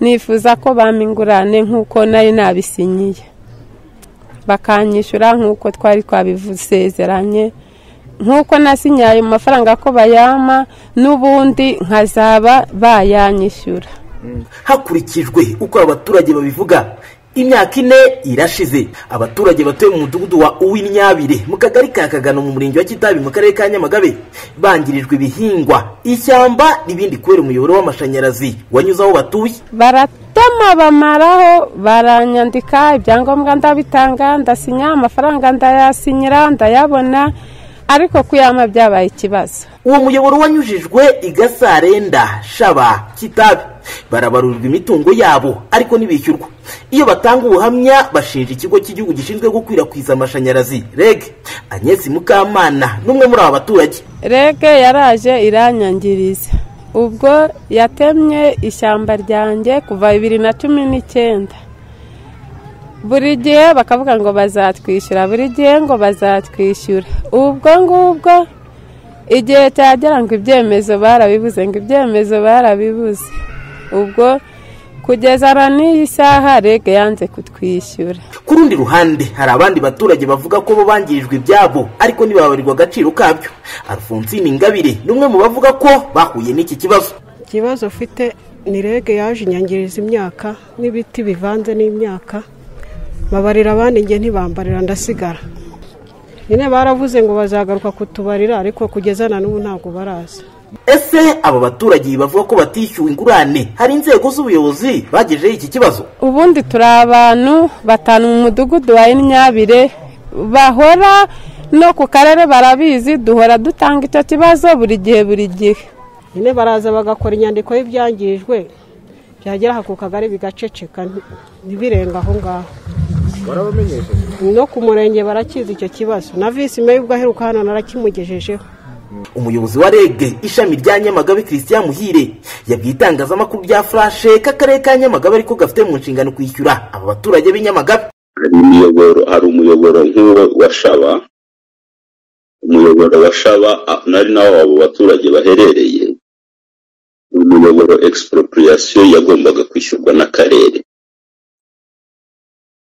nifuza ko bampingurane nk'uko nari nabisinyiye bakanyishyura nk'uko twari twabisezeranye nk'uko nasinyiye ayo mafaranga ko bayama n'ubundi nkazaba bayanyishyura hakurikijwe uko abaturage babivuga imyaka ine irashize abaturage batuye mu mudugudu wa uw'imyabire mu kagari ka kagano mu murenge wa kitabi mu karere ka nyamagabe bangirijwe ibihingwa ishyamba n'ibindi kubera umuyoboro w'amashanyarazi wanyuze aho batuye baratama bamaraho baranyandika ibyangombwa ndabitanga ndasinya amafaranga ndayasinyira ndayabona ariko kuyama byabaye ikibazo uwo muyoboro wanyujijwe i gasarenda shaba kitabi barabarurwa imitungo yabo ariko ntibishyurwa iyo batanga ubuhamya bashinja ikigo cy'igihugu gishinzwe gukwirakwiza amashanyarazi reg agnese mukamana n'umwe muri aba baturage reg yaraje iranyangiriza ubwo yatemye ishyamba ryanjye kuva bibiri na cumi n'icyenda buri gihe bakavuga ngo bazatwishyura buri gihe ngo bazatwishyura ubwo ngubwo igihe cyagera ngo ibyemezo barabibuze ngo ibyemezo barabibuze ubwo kugeza n'iyi saha rege yanze kutwishyura ku rundi ruhande hari abandi baturage bavuga ko bo bangirijwe ibyabo ariko ntibabarirwa agaciro kabyo alphonsine ingabire ni umwe mu bavuga ko bahuye n'iki kibazo ikibazo ufite ni rege yaje inyangiriza imyaka n'ibiti bivanze n'imyaka babarira abandi njye ntibambarira ndasigara nyine baravuze ngo bazagaruka kutubarira ariko kugeza na n'ubu ntabwo baraza ese aba baturage bavuga ko batishyuwe ingurane hari inzego z'ubuyobozi bagejejeho iki kibazo ubundi turi abantu batanu mu mudugudu wa imyabire bahora no ku karere barabizi duhora dutanga icyo kibazo buri gihe buri gihe nyine baraza bagakora inyandiko y'ibyangijwe byagera ku kagari bigaceceka ntibirenga aho ngaho no ku murenge barakizi icyo kibazo na visi meya ubwo aheruka hano narakimugejejeho umuyobozi wa rege ishami rya nyamagabe christian muhire yabwiye itangazamakuru rya furashe k'akarere ka nyamagabe ariko gafite mu nshingano kwishyura aba baturage b'i nyamagabe hari umuyoboro nk'uwo wa shaba umuyoboro wa shaba nari nawo abo baturage baherereye umuyoboro expropriation yagombaga kwishyurwa n'akarere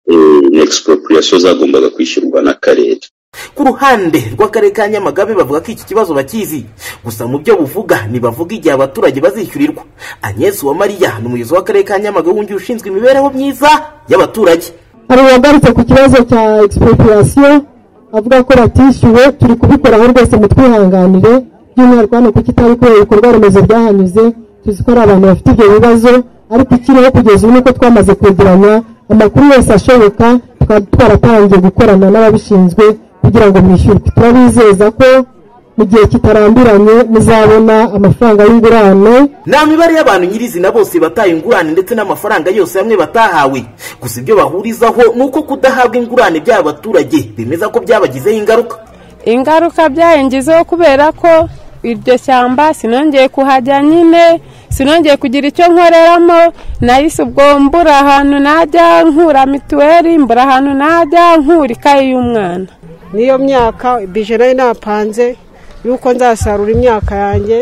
expropriation zagombaga kwishyurwa n'akarere ku ruhande rw'akarere ka nyamagabe bavuga ko iki kibazo bakizi gusa mu byo buvuga ntibavuga igihe abaturage bazishyurirwa agnes wa mariya ni umuyobozi w'akarere ka nyamagabe wungirije ushinzwe imibereho myiza y'abaturage hari uwagarutse ku kibazo cya expropriation avuga ko batishyuwe turi kubikoraho rwose mu twihanganire by'umwihariko hano kuko itari kubera ibikorwa remezo byahanyuze tuzi ko ari abantu bafite ibyo bibazo ariko ikiriho kugeza ubu nuko twamaze kwegeranya amakuru yose ashoboka tukaba twaratangiye gukorana n'ababishinzwe kugira ngo mwishyurwe turabizeza ko mu gihe kitarambiranye muzabona amafaranga y'ingurane ni imibare y'abantu nyirizina bose bataye ingurane ndetse n'amafaranga yose hamwe batahawe gusa ibyo bahurizaho ni uko kudahabwa ingurane by'aba baturage bemeza ko byabagizeho ingaruka ingaruka byayingizeho kubera ko iryo shyamba sinongeye kuhajya nyine sinongeye kugira icyo nkoreramo nahise ubwo mbura ahantu najya nkura mituweli mbura ahantu najya nkura ikayi y'umwana n'iyo myaka bije nayo napanze yuko nzasarura imyaka yanjye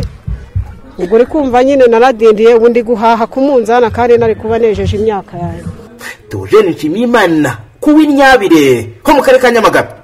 ubwo uri kumva nyine naradindiye ubundi guhaha ku munzani kandi nari kuba nejeje imyaka yanjye tujene nshimiyimana kuw'inyabire ho mu karere ka nyamagabe